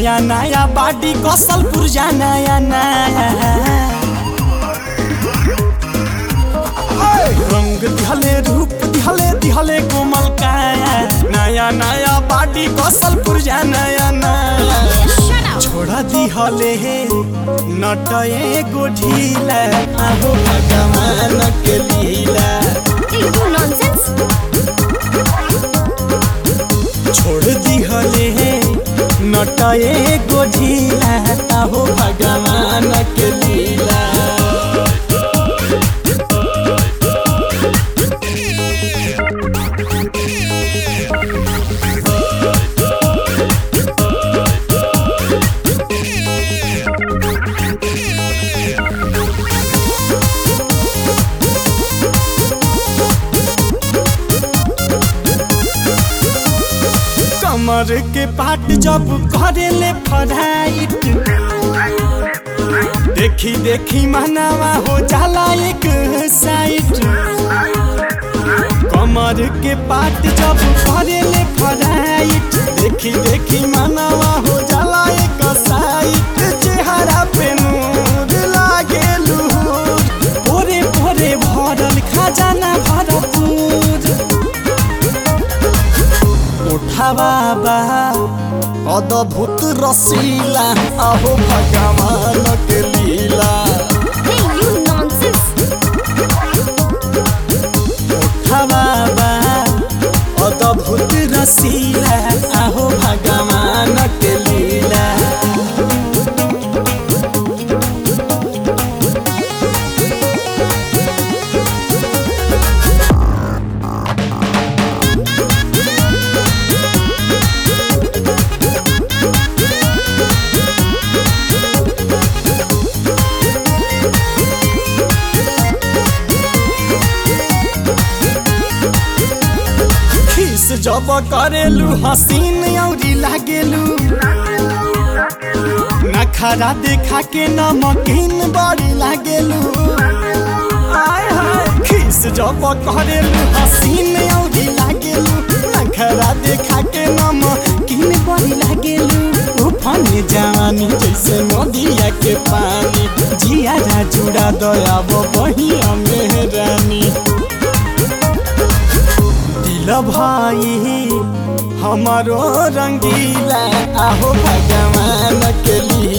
नया नया बाडी कौशल पुरजा नया नया रंग दिहले रूप दिहले दिहले कोमल काया नया नया बाडी कौशल पुरजा नया नया Shut up. छोड़ा दिहले हे नटए गो ढीला आहो भगवान के लीला Hey, you nonsense. छोड़ दिहले हे नटए गो ढीला आहो भगवान के लीला कमर के पाट जब करेले फराइट देखी देखी मनावा हो जाला एक साइड कमर के पाट जब करेले फराइट देखी देखी मनावा हो जाला एक साइड चेहरा पे नूर लागे लूर भोरे भोरे भरल खजाना भरपूर उठावा बा अद्भुत रसीला अहो भगवान के लीला Hey, you nonsense. उठावा बा अद्भुत रसीला अहो भगवान के लीला खीस जब करेलू हसीन औरी लागेलू नखरा देखा के नमकीन बड़ी लागेलू आय हाय खीस जब करेलू हसीन औरी लागेलू नखरा देखा के नमकीन बड़ी लागेलू उफाने जवानी जैसे नदिया के पानी जिया जुड़ा दया बहिया मेहरानी दिल भाई हमारो रंगीला आहो भगवान के लिए